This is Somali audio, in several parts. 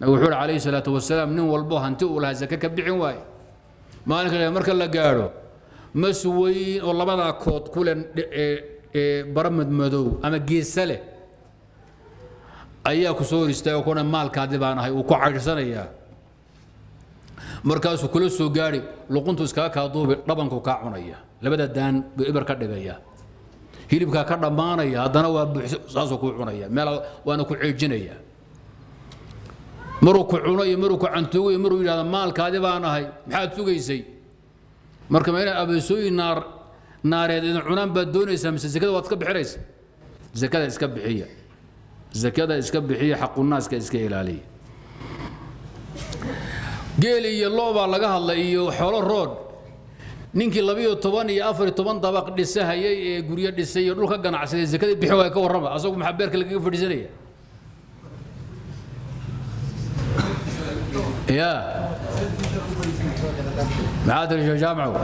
nabigu wuxuu uhi calayhi salaatu wasalaam nin walbo hanti uu lahaa zake ka bixin waaye maalinka qiyaama marka la gaadho mas weyn oo labadaa kood ku leh bara madmadow ama geesa leh ayaa ku soo hor istaagay kuna maalkaadi baan ahay uu ku caydhsanayaa markaasuu kula soo gaadhi luquntu iskaga kaa duubi dhabanku kaa cunaya labada daan buu ibar ka dhigaya hilibkaa ka dhammaanaya haddana waa buuxs saasuu kuu cunaya meel waana ku ceejinaya maruu ku cuno iyo maruu ku cantuugo iyo maruu yidhahda maalkaadi baan ahay maxaad sugaysay marka ma inay abeesooyin naar naareed idin cunaan baad doonaysaa mise zakada waad iska bixinaysa zakada iska bixiya zakada iska bixiya xaqunaaska iska ilaaliya geel iyo lo baa laga hadlay iyo xoolo rood ninkii labiyo toban iyo afar iyo toban dabaq dhisahayay ee guryo dhisay iyo dhulka ganacsaday zakadii bixin waaya ka warrama asagu maxaa beerka lagaga fadhiisanaya ya maxaa tiri sheekh jaamacow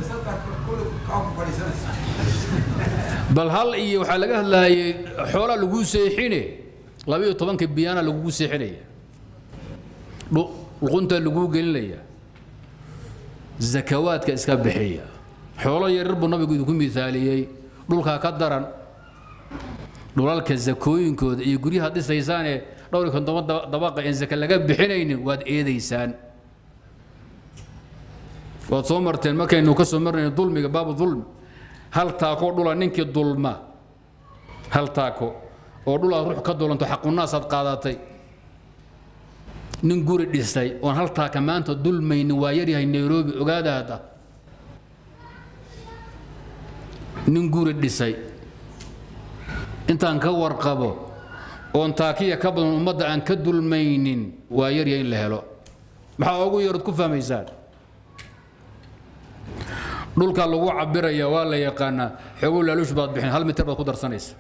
bal hal iyo waxaa laga hadlaayay xoolaa laguu seexine labiyo tobanka biyaana lagugu seexinaya luqunta laguu gelinaya zakawaadka iska bixiya xoolo yaryar buu nabigu idinku miaaliyey dhulkaa ka daran dhulalka zakooyinkooda iyo guryaha dhisaysaanee dhowr iyo kontoban dabaqa aan zaka laga bixinaynin waad eedaysaan waad soo marteen markaynu ka soo marnayno dulmiga baabu dulmi hal taako dhula ninkii dulma hal taako oo dhul aad ruux ka dulanto xaqunaasaad qaadatay nin guri dhisay oon hal taaka maanta dulmaynin waa yaryahay nairobi ogaada hadda nin guri dhisay intaan ka warqabo oon taakiya ka badan ummadda aan ka dulmaynin waa yaryahay in la helo maxaa ugu yarood ku fahmaysaan dhulka lagu cabiraya waa la yaqaanaa xogow laaluush baad bixin hal mitir baad ku darsanaysa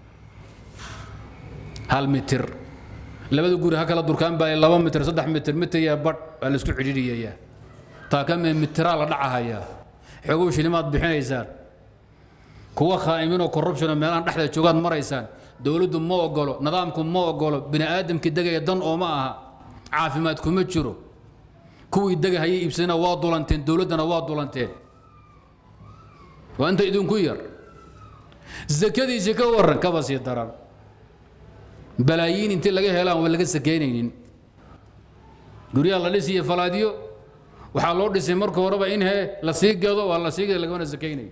hal mitir labada guri ha kala durkaan baa laba mitir saddex mitir mitir iyo badh baa laisku cidhiidhiyayaa taakame mitiraa la dhacahayaa xogow shilimaad bixinaysaan kuwa khaa'iminoo corruption oo meelahan dhexda joogaad maraysaan dowladdu ma ogolo nidaamku ma ogolo bini aadamkii degaya dan oo ma aha caafimaad kuma jiro kuwii degahayay iibsadana waa dulanteen dowladdana waa dulanteen waa inta idinku yar zakadiisii ka warran kaba sii daran balaayiin intii laga helaan waa laga sakaynaynin guryaha la dhisiyo falaadyo waxaa loo dhisay marka horeba in he la sii gado waa la sii gado lagamana sakaynayo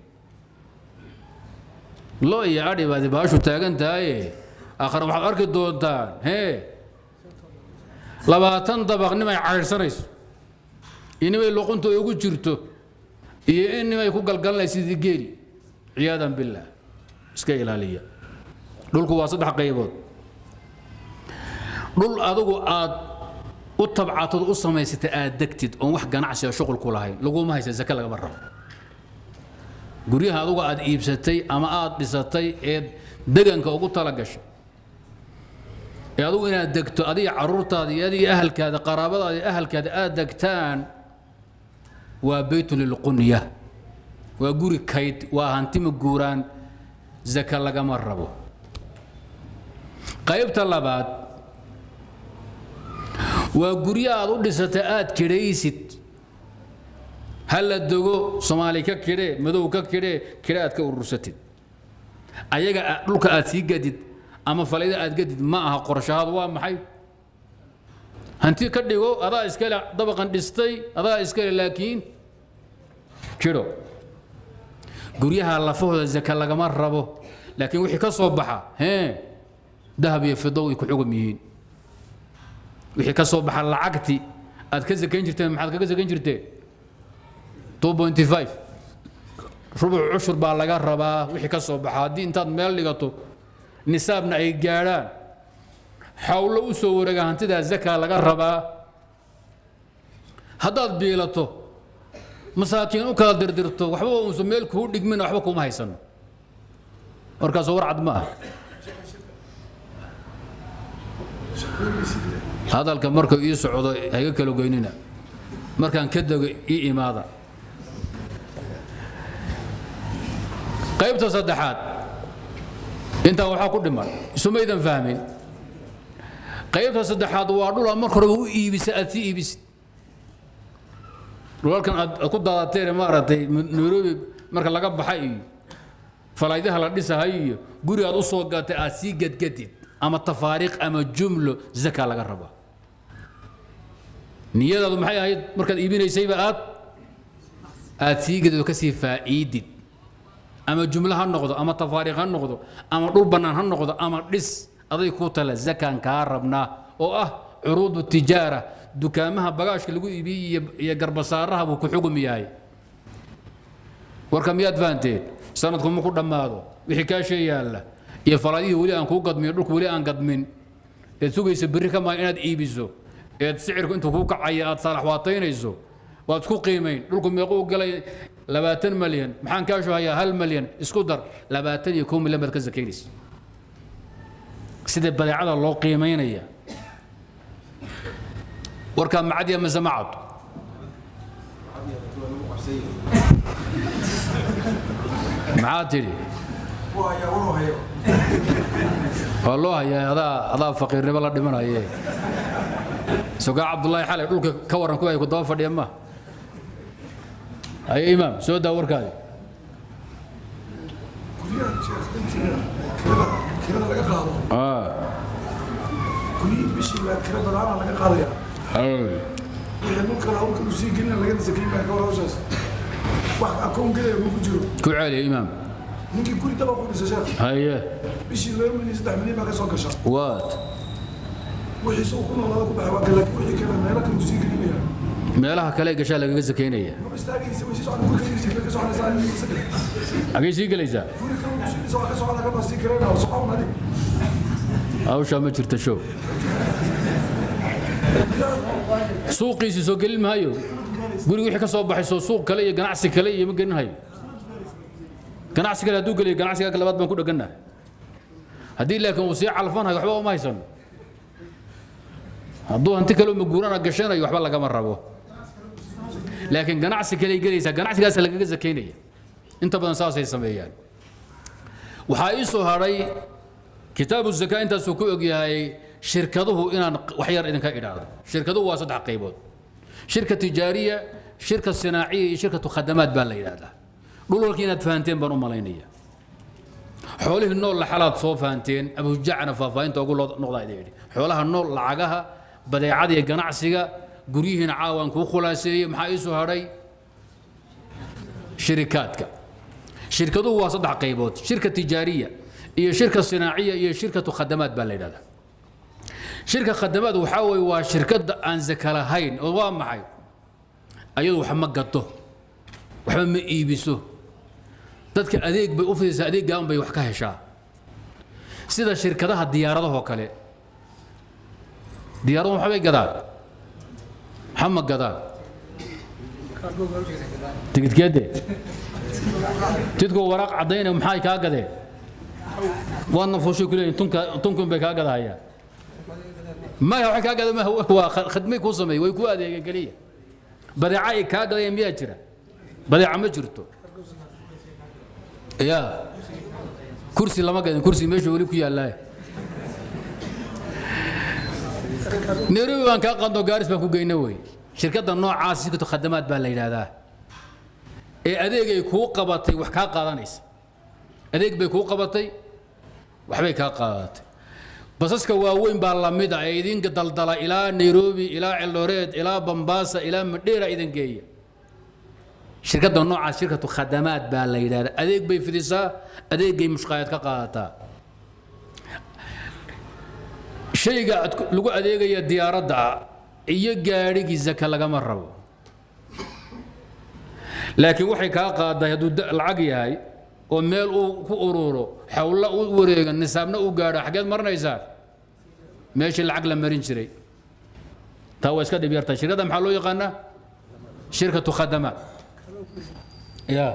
lo iyo adhi baadi baashu taagan tahaye aakhare waxaad arki doontaan hee labaatan dabaq nimay caydhsanayso iyo nimay luqunta ugu jirto iyo in nimay ku galgalanay sidii geeli ciyaadan billaah iska ilaaliya dhulku waa saddex qaybood dhul adigu aad u tabcatod u samaysatay aad degtid oon wax ganacsiga shuqul ku lahayn laguma haysa zake lagama rabo guryaha adugu aad iibsatay ama aad dhisatay ee deganka ugu tala gashay ee adugu inaad degto adiga caruurtaada iyo adiga ahalkaada qaraabadaada iyo ahalkaada aad degtaan waa beytu lilqunya waa guri kayd waa hantima guuraan zaka lagama rabo qaybta labaad waa guryo aad u dhisatay aad kidhaysid ha la dogo soomaali ka kidhee madow ka kidhee kidhe aad ka urursatid ayaga dhulka aad sii gadid ama falayda aad gadid ma aha qorshahaadu waa maxay hanti ka dhigo adaa iskale dabaqan dhistay adaa iskale laakiin kidho guryaha lafahooda zaka lagama rabo laakiin wixii ka soo baxa hee dahab iyo fido way ku xugum yihiin wixii ka soo baxa lacagti aad ka sakayn jirteen maxaad kaga sakayn jirteen 2.5 rubuc cushur baa laga rabaa wixii ka soo baxa haddii intaad meel dhigato nisaabna ay gaadhaan xawlo u soo wareega hantidaa zakaa laga rabaa haddaad biilato masaakiin u kala dirdirto waxba uusan meel kuu dhigmin waxba kuma haysano markaasoo war cad ma ah hadalka marka ii socdo hayga kala goynina markaan ka dego ii imaada qaybta saddexaad intaan waxaa ku dhiman isumaydan fahmin qaybta saddexaad waa dhul aad marka horeba u iibisa aad sii iibisid dhulalkan aad aad ku daadateen maaragtay nairobi marka laga baxa iyo falaydaha la dhisahay iyo guri aad u soo gatay aad sii gadgadid ama tafaariiq ama jumlo zaka laga rabaa niyadaadu maxay ahayd markaad iibinaysayba aad aad sii gadid oo ka sii faa'iidid ama jumlo ha noqdo ama tafaariiq ha noqdo ama dhul bannaan ha noqdo ama dhis aday ku tala zakaan kaa rabnaa oo ah curuudu tijaara dukaamaha bagaashka lagu iibiyey iyo iyo garbasaaraha buu ku xugum yahay warka miyaad fahanteen sanadku ma ku dhammaado wixii kaashee yaalla iyo falaadihii weli aan kuu gadmin dhulku weli aan gadmin eed sugaysa berri ka maayo inaad iibiso eed sicirku intuu kuu kacaya aad saalax waataynayso waad isku qiimayn dhulku meequu galay labaatan malyan maxaan kaashu hayaa hal malyan isku dar labaatan iyo kow milyan baad ka sakaynaysa sida badeecada loo qiimaynaya warkaa macadiya mise macad maxaa tidhi waa loo hayaa adaa adaa faqiirnimo la dhimanaye sogaa cabdullaahi xalay dhulka ka waran kuwa ay ku daba fadhiya ma haye imaam soo daa warkaadi kirada laga qaado Ah, kullii bishii baa kira badaana laga qaadaya hal. wixii dhulka hawlka u sii gelina lagana sakayn baa kawar hawshaas wax akoon gelaya ma ku jiro ku celiya imaam ninkii guri daba ku dhisa sheekh haye bishii laba milyan saddex milyan baa ka soo gasha waad wixiise uu ku noolaada ku baxay waa kan laakiin wixii kale meelo kale uu sii gelinaya meelaha kale ee gashaa lagaga sakaynaya ma istaagaysa way sii socon guri kale sii ka soconaysaa nin isaga xagee sii gelaysaa guri kale uu sii dhisa waa ka socon laga baa sii karayna oo socon adig hawshaa ma jirta show suuqiisii soo gelin maayo guriga wixii ka soo baxay soo suuq kale iyo ganacsi kale iyo ma gelin hayo ganacsi kale hadduu geliyo ganacsiga ka labaad baan ku dheganahay haddii laakiin uu sii calfanayo waxba uma haysano hadduu hanti kale maguurana gashanayo waxba lagama rabo laakiin ganacsi kale gelaysaa ganacsigaas lagaga sakaynaya inta badan saasay sameeyaan waxaa ii soo hadhay kitaabu zakaa intaasuu ku ogyahay shirkaduhu inaan wax yar idinka idhaahdo shirkaduhu waa saddex qaybood shirka tijaariya shirka sinaaciya iyo shirkatu khadamaad baa la yidhaahdaa dhulalkii inaad fahanteen baan u malaynaya xoolihii nool laxalaad soo fahanteen abujacna faahfaahinta ugu loo- noqdaa idin yidhi xoolaha nool lacagaha badeecada iyo ganacsiga guryihiina caawaan kuu khulaaseeyey maxaa ii soo hadhay shirikaadka shirkaduhu waa saddex qaybood shirka tijaariya iyo shirka sinaaciya iyo shirkatu khadamaad baa la yidhahdaa shirka khadamaad waxaa weeye waa shirkadda aan zaka lahayn oo waa maxay ayadu wax ma gato waxba ma iibiso dadka adeeg bay u fidaysaa adeeggaan bay wax ka heshaa sida shirkadaha diyaaradahoo kale diyaaradahu waxbay gadaan waxa ma gadaan tigidkeede tidku waraaq caddaynaya maxay kaa gadeen waadna fuushay ku leeyihin tunka tunkun bay kaa gadahayaan maya waxay kaa gadeen ma waa kha- khadmay kuu sameeyey way kuu adeegeen keliya badeeca ay kaa gadayeen miyaa jira badeeca ma jirto ya kursi lama gadin kursi meesha weli ku yaallaa nairobi baan kaa qando gaaris baan ku geyna wey shirkadda noocaas shirkatu khadamaad baa la yidhaahdaa ee adeegay kuu qabatay wax kaa qaadanaysa adeeg bay kuu qabatay waxbay kaa qaadatay basaska waaweyn baa lamid ah ee idinka daldala ilaa nairobi ilaa celdooreed ilaa bambaasa ilaa madheera idin geeya shirkadda noocaas shirkatu khadamaad baa la yidhahdaa adeeg bay fidisaa adeegay mushqaayad ka qaadataa shayga aad ku- lagu adeegaya diyaaradda iyo gaadhigii zaka lagama rabo laakiin waxay kaa qaaday hadduu da- lacag yahay oo meel uu ku ururo xawla u wareega nisaabna u gaadho xageed marinaysaa meeshii lacag la marin jiray taa waa iska dhib yartaa shirkadda maxaa loo yaqaanaa shirkatu khadamaat ya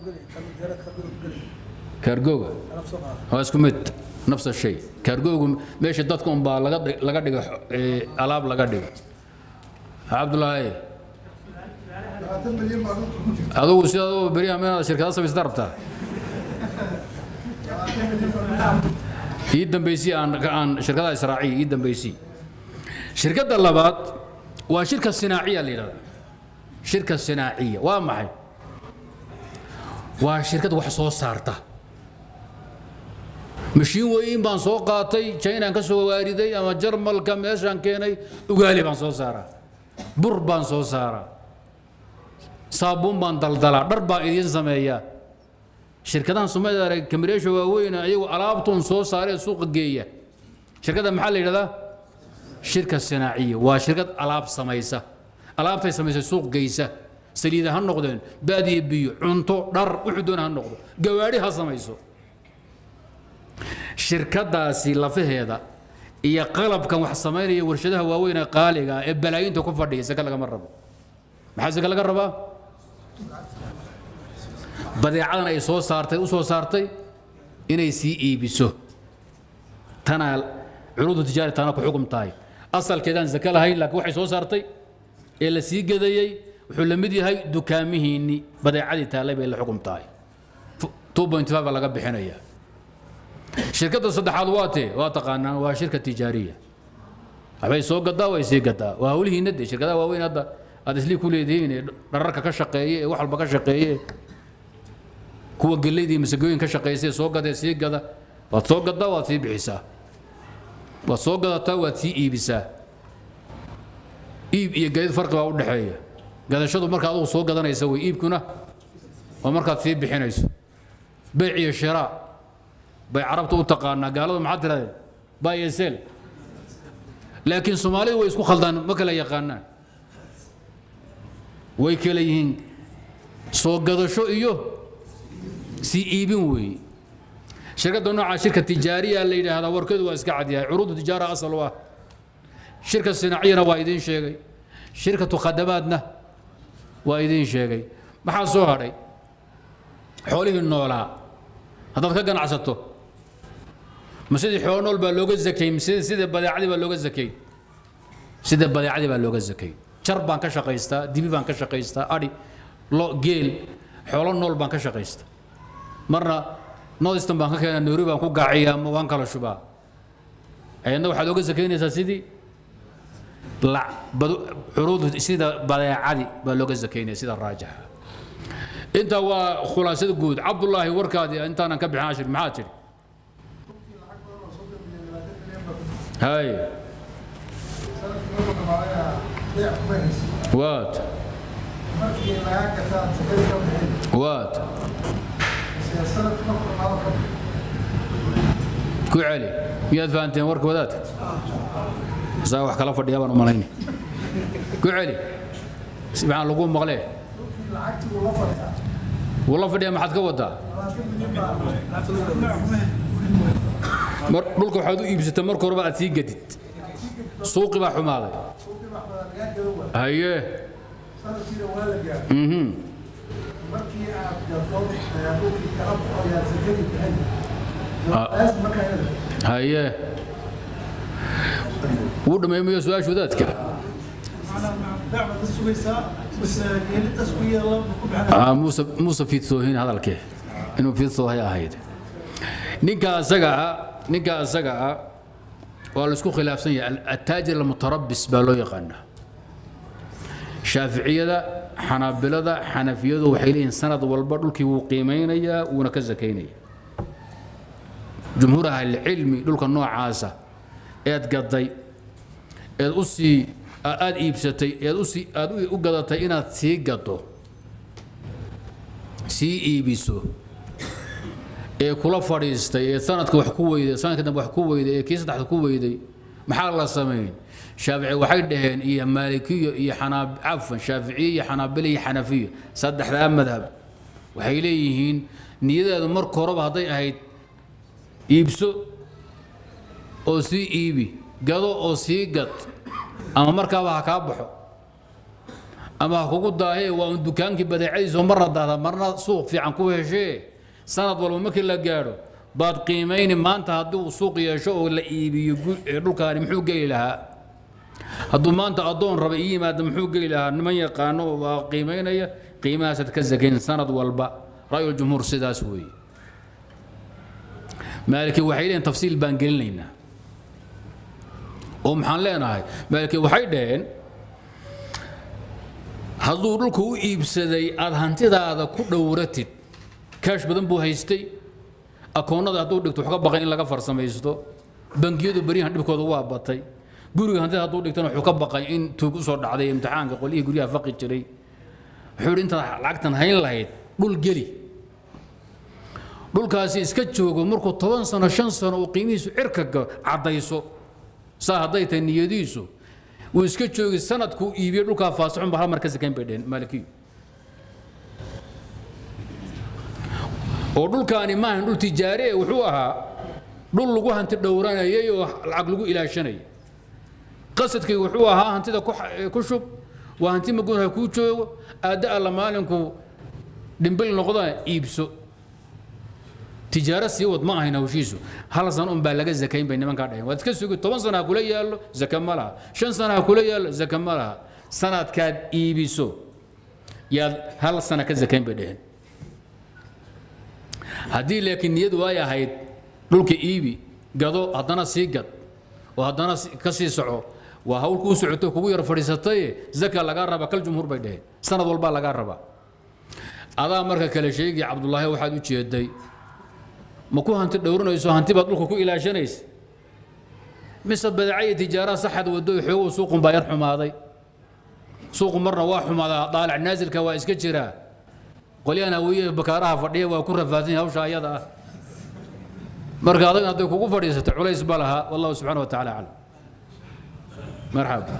kaargooga waa isku mid nafs shay kaargoogu meesha dadka unbaa laga dhig- laga dhigo ee, alaab laga dhigo cabdulaahi labaatan milyan baa dhulka ku jirta adugu sidaad u beryaha meelaad shirkada samaysata rabtaa ii dambaysii aan aan shirkadaha israaciya ii dambaysii shirkadda labaad waa shirka sinaaciya la yidhahdaa shirka sinaaciya waa maxay waa shirkad wax soo saarta mashiin weyn baan soo qaatay chinaan ka soo waariday ama jarmalka meeshaan keenay ugaali baan soo saaraa bur baan soo saaraa saabuun baan daldalaa dhar baan idiin sameeyaa shirkadahan soomaalida arag kamireesha waaweyn ayagu alaabtuun soo saaree suuqa geeya shirkadda maxaa la yidhahdaa shirka sinaaciya waa shirkad alaab samaysa alaabtay samaysa suuq geysa saliida ha noqdeen baadiye biyo cunto dhar wuxuu doona ha noqdo gawaadhi ha samayso shirkadaasi lafaheeda iyo qalabkan wax samaynaya warshadaha waaweyn ee qaaliga ee balaayinta ku fadhiya saka lagama rabo maxaa saka laga rabaa badeecadan ay soo saartay u soo saartay inay sii iibiso tanaa curuudu tijaari tana ku xukum tahay asalkeedaan zaka lahayn laakiin waxay soo saartay ee la sii gadayey wuxuu la mid yahay dukaamihiinni badeecadii taallay bay la xukum tahay 2.5 baa laga bixinayaa shirkadda saddexaad waa tee waa taqaanaan waa shirka tijaariya waxbay soo gadaa way sii gadaa waa hawlihiinna dee shirkadaha waaweyn hadda aad islii ku leedihiin ee dhararka ka shaqeeye ee wax walba ka shaqeeye kuwa geleydii masagooyin ka shaqeysay soo gadee sii gada waad soo gadaa waad sii bixisaa waad soo gadataa waad sii iibisaa iib iyo gadid farqi baa u dhexeeya gadashadu marka adugu soo gadanaysa way iibkuna waa markaad sii bixinayso beyc iyo shiraa bay carabta u taqaanaa gaaladu maxaa tirahdeen buy and sell laakiin soomaalidu way isku khaldaan ma kala yaqaanaan way kala yihiin soo gadasho iyo sii iibin weeye shirkadda nooca shirka tijaariya la yidhaahdaa warkeedu waa iska cadyahay curuudu tijaara asal u ah shirka sinaaciyana waa idiin sheegay shirkatu khadamaadna waa idiin sheegay maxaa soo hadhay xoolihii noolaa haddaad ka ganacsato ma sidii xoolo nool baa looga zakay mise sida badeecadii baa looga zakay sida badeecadii baa looga zakay jar baan ka shaqaystaa dibi baan ka shaqaystaa adhi lo geel xoolo nool baan ka shaqaystaa marna northern baan ka keenaa noori baan ku gaaciyaa ma waan kala shubaa ayadna waxaad oga sakaynaysaa sidii curuud sida badeecadii baa looga sakaynaya sida raajixa intaa waa khulaasada guud cabdullaahi warkaadii intaanan ka bixin ashir maxaa tidhi hay waad waad ku celi miyaad fahanteen warka wadaadka saa wax kala fadhiya baan u malayni ku celi si maxaan lagu maqlee wuu la fadhiya maxaad ka wadaa mar dhulka waxaad u iibsatay marka horeba aad sii gadid suuqi baa xumaaday haye mhm markii aad gato dhulkii kala baxo yaa sakadii bixin haye wuu dhammeemayo su-aasha wadaadka muuse muuse fiidsoohin hadalkee inuu fiidsoohay ahayd ninka asaga ah ninka asaga ah waa la isku khilaafsan yahay attaajir almutarabbis baa loo yaqaanaa shaaficiyada xanaabilada xanafiyadu waxay leeyihiin sanad walba dhulkii wuu qiimaynayaa wuuna ka sakaynaya jumhuur ahlicilmi dhulka noocaasa eed gaday eed u sii aad iibsatay eed usii aad u gadatay inaad sii gado sii iibiso ee kula fadhiistay ee sanadka wax ku weyday sanadka dambe wax ku weyday ee kii saddexda ku weyday maxaa la samayn shaafici waxay dhaheen iyo maalikiyo iyo xanaab cafan shaaficiye iyo xanaabile iyo xanafiyo saddexdaa madhab waxay leeyihiin niyadeedu marka horeba hadday ahayd iibso oo sii iibi gado oo sii gad ama markaaba ha kaa baxo ama ha kugu daahee waa un dukaankii badeecadiiso marna daahda marna suuq fiican ku heshee sanad walba markii la gaadho baad qiimayni maanta haddii uu suuq yeesho oo la iibiyo dhulkaani muxuu geli lahaa hadduu maanta addoon raba ii yimaada muxuu geli lahaa niman yaqaano waa qiimaynaya qiimahaasaad ka sakayn sanad walba ra'yul jumhuur sidaas weeye maaliki waxay leeyihin tafsiil baan gelinaynaa oo maxaan leenahay maalkii waxay dhaheen hadduu dhulka u iibsaday aad hantidaada ku dhowratid kaash badan buu haystay akoonnada hadduu dhigto wax ka baqay in laga farsamaysto bangiyadu beryahan dhibkooda waa batay guriga hantida hadduu dhigtana wuxuu ka baqay in tuug usoo dhacday imtixaanka qolyihii guryaha faqi jiray wuxuu yidhi intaad lacagtan hayn lahayd dhul geli dhulkaasi iska joogo markuu toban sano shan sano uu qiimihiisu cirka caddayso saa hadday tahay niyadiisu wuu iska joogi sanadkuu iibiyey dhulkaa faasixun ba hal mar ka sakayn bay dheheen maalikiyu oo dhulkaani maahan dhul tijaari e wuxuu ahaa dhul lagu hanti dhowranayay oo lacag lagu ilaashanayay qasadkii wuxuu ahaa hantida ku shub waa hanti magoon ha kuu joogo aadda alla maalinku dhimbil noqda iibso tijaaro sii wad ma ahayn hawshiisu hal san un baa laga zakayn bay nimankaa dhaheen waad iska sugi toban sana ha kula yaallo zaka ma laha shan sana ha kula yaallo zaka ma laha sanadkaad iibiso yaad hal sana ka zakayn bay dhaheen haddii laakiin niyadu ay ahayd dhulka iibi gado haddana sii gad oo haddana ka sii soco waa hawl kuu socoto kugu yar fadhiisataye zaka lagaa raba kal jumhuur bay dhaheen sanad walbaa lagaa rabaa adaa marka kale sheegii cabdullaahi waxaad u jeeday ma ku hanti dhowranayso hanti baad dhulka ku ilaashanaysa mise badeeca iyo tijaara saxad wado xoogow suuqun baa yar xumaaday suuqu marna waa xumaadaa daalic naasilka waa iska jiraa qolyahan hawiye bakaaraha fadhiya waa ku rafaadsan hawsha ayada ah marka adag hadday kugu fadhiisato culays ba lahaa wallahu subxaana wa tacaala aclam marxaba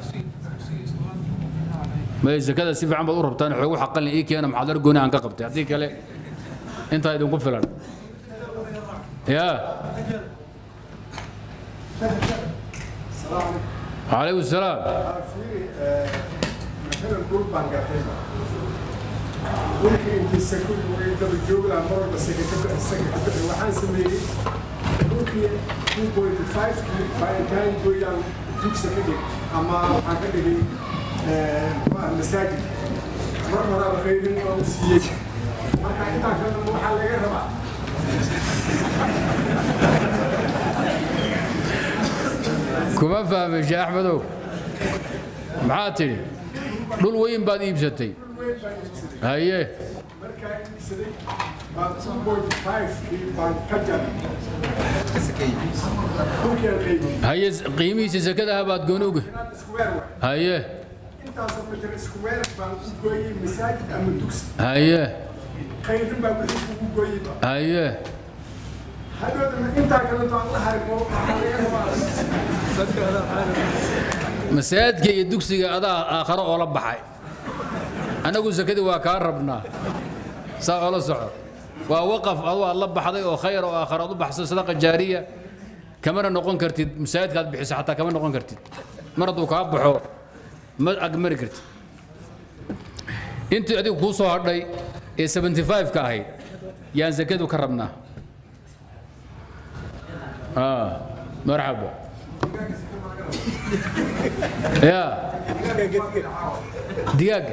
may zakada si fiican baad u rabtaan xoogu xaqalin ii keena maxaadar gooni aan ka qabtay haddii kale intaa idinku filan يا عليكم السلام مثلا جروب بانجاتين ممكن انت السكون ويقدر الجو لا مره بس كده السكن waxaan sameeyay dhulkii 2.5 baaritaan goyaan dugsi ka dhig ama waxaan ka dhigay masaajid mar horaba qaybin oo u siiyey marka intaa kale waxaa laga rabaa kuma fahmin sheekh axmedow maxaad tidhi dhul weyn baad iibsatay haye markaa iibsaday baan 2.5 baan ka jaray dhulkii qaybin haye qiimihiisa sakadaha baad gooni uga square way haye intaasoo mitir square baan u gooyey masaajid ama dugsi haye khayrin baa wixii kugu gooyeyba haye hadhoodana intaa kaleto aan la harimo waxaa laga rabaa masaajidka iyo dugsiga adaa aakharo oo la baxay annagu sakadii waa kaa rabnaa saa oola soco waa waqaf aduu aad la baxday oo khayr oo aakharo aad u baxsay sadaqa jaariya kamana noqon kartid masaajidka aad bixiso xataa kama noqon kartid mar hadduu kaa baxo ma agmari kartid intii adigu kuu soo hadhay ee 75 ka ahayd yaan sakadu ka rabnaa آه مرحبا يا دقاق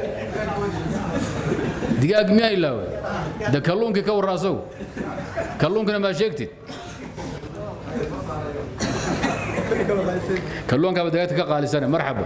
دقاق ميا إلا ده كلونك كور راسو كلونك ما شيكتي كلونك بدأت قال سنة مرحبا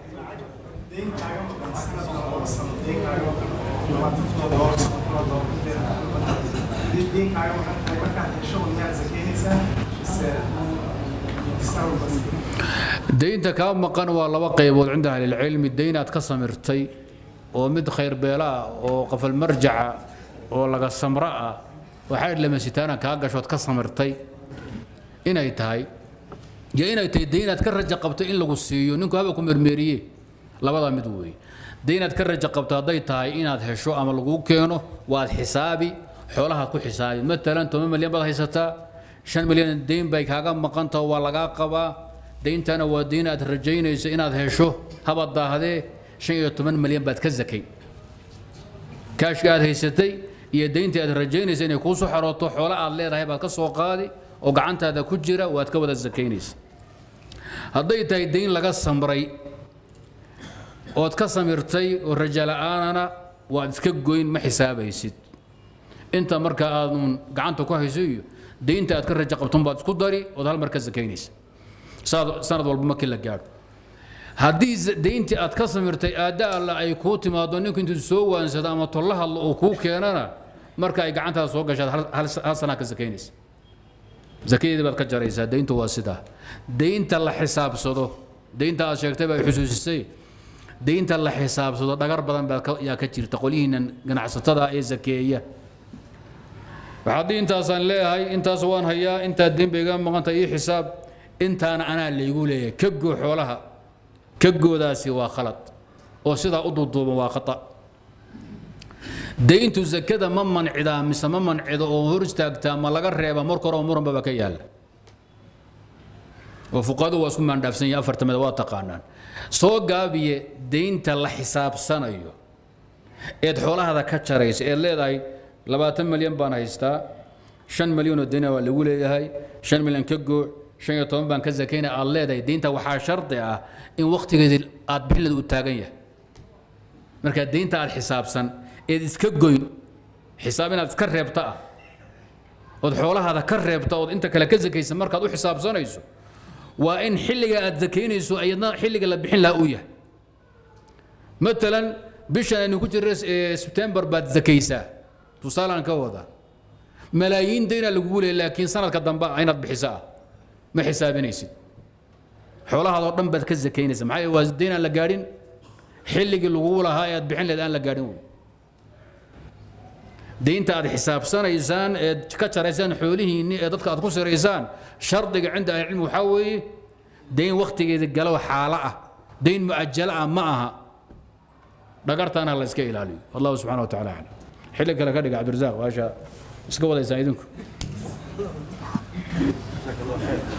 daynta kaa maqan waa laba qaybood cinda ahlilcilmi dayn aad ka samirtay oo mid khayr beela ah oo qafal marjaca oo laga samra ah waxaa lamasitaana kaa gashood ka samirtay inay tahay iyo inay tahay dayn aad ka raja qabto in lagu siiyo ninku haba ku mermeeriye labadaa mid weeye dayn aad ka raja qabto hadday tahay inaad hesho ama laguu keeno waad xisaabi xoolahaad ku xisaabi matalan toban milyan baad haysataa shan milyan dayn bay kaaga maqan taho waa lagaa qabaa dayntana waa dayn aad rajaynayso inaad hesho habaad daahdee shan iyo toban milyan baad ka zakay kaashka aad haysatay iyo dayntii aad rajaynaysa inay kuu soo xarooto xoolo aad leedahay baad ka soo qaadi oo gacantaada ku jira waad ka wada zakaynaysa hadday tahay dayn laga samray ood ka samirtay oo raja la'aanana waad iska goyn ma xisaabaysid inta marka aadun gacanta ku hayso iyo daynta aad ka raja qabton baad isku dari ood hal mar ka zakaynaysa saad- sanad walba markii la gaadho haddii z- deyntii aad ka samirtay aadda alla ay kuu timaado ninku intuu soo waansado ama tolla hadlo uu kuu keenana marka ay gacantaada soo gashaad hal- hal hal sanaa ka sakaynaysa zakadeedii baad ka jaraysaa deyntu waa sidaa deynta la xisaabsado deynta aad sheegtay baa xusuusisay deynta la xisaabsado dhagar badan baa ka- yaa ka jirta qolyihiinan ganacsatada ee zakeeya waxaad intaasaan leeyahay intaas waan hayaa intaa deyn bay iga maqanta ii xisaab intaana anaa laygu leeyahay ka goo xoolaha ka goodaasi waa khalad oo sidaa u duuduuban waa khata deyntu zakada ma mancidaa mise ma mancido oo hor istaagtaa ma laga reeba marka hore oo muranbaba ka yaalla oo fuqadu waa isku maandhaafsan yahay afarta mid waa taqaanaan soo gaabiye deynta la xisaabsanayo eed xoolahada ka jaraysa eed leedahay labaatan milyan baan haystaa shan milyan oo deyna waa lagu leeyahay shan milyan ka gooc shan iyo toban baan ka zakaynaya aad leedahay deynta waxaa shardi ah in wakhtigeedii aad bixinleed uu taagan yahay markaa deynta aad xisaabsan eed iska goyn xisaab inaad iska reebta ah ood xoolahaada ka reebta ood inta kale ka zakaysa markaad u xisaabsanayso waa in xilliga aad zakaynayso ayadna xilliga la bixin lahaa uu yahay matalan bishan aynu ku jirra sebtembar baad zakaysaa tusaalaan ka wada malaayiin daynaa lagugu leeya laakiin sanadka dambe ah inaad bixiso ah ma xisaabinaysid xoolahaadoo dhan baad ka zakaynaysa maxaa yeele waa dayn aan la gaadhin xilligii lagugu lahaa ee aad bixin leed aan la gaadhin wey deynta aad xisaabsanaysaan eed ka jaraysaan xoolihiinni ee dadka aad ku siraysaan shardiga cinda ahlicilmi waxaa weeye deyn wakhtigeeda galow xaalo ah deyn mu'ajalo ah ma aha dhagartaana la iska ilaaliyo wallahu subxana wa taala aclam xilli kale ka dhiga cabdirasaaq waasha iska wadaysaan idinku